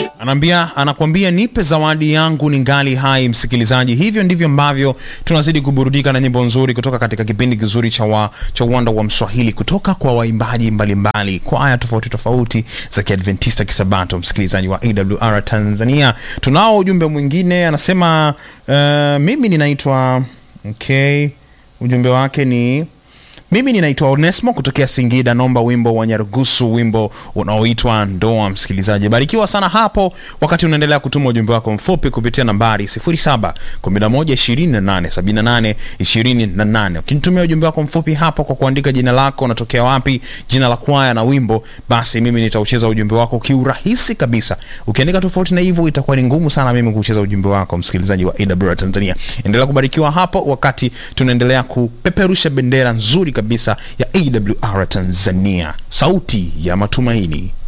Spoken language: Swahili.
anaambia anakuambia nipe zawadi yangu ni ngali hai msikilizaji hivyo ndivyo ambavyo tunazidi kuburudika na nyimbo nzuri kutoka katika kipindi kizuri cha wa, cha uwanda wa mswahili kutoka kwa waimbaji mbalimbali kwaya tofauti tofauti za kiadventista kisabato msikilizaji wa awr tanzania tunao ujumbe mwingine anasema uh, mimi ninaitwa okay ujumbe wake ni mimi ninaitwa onesmo kutokea singida naomba wimbo wa nyarugusu wimbo unaoitwa ndoa msikilizaji barikiwa sana hapo wakati unaendelea kutuma ujumbe wako mfupi kupitia nambari 711287828 ukinitumia ujumbe wako mfupi hapo kwa kuandika jina lako unatokea wapi jina la kwaya na wimbo basi mimi nitaucheza ujumbe wako kiurahisi kabisa ukiandika tofauti na hivyo itakuwa ni ngumu sana mimi kucheza ujumbe wako msikilizaji wa awr tanzania endelea kubarikiwa hapo wakati tunaendelea kupeperusha bendera nzuri kabisa ya awr tanzania sauti ya matumaini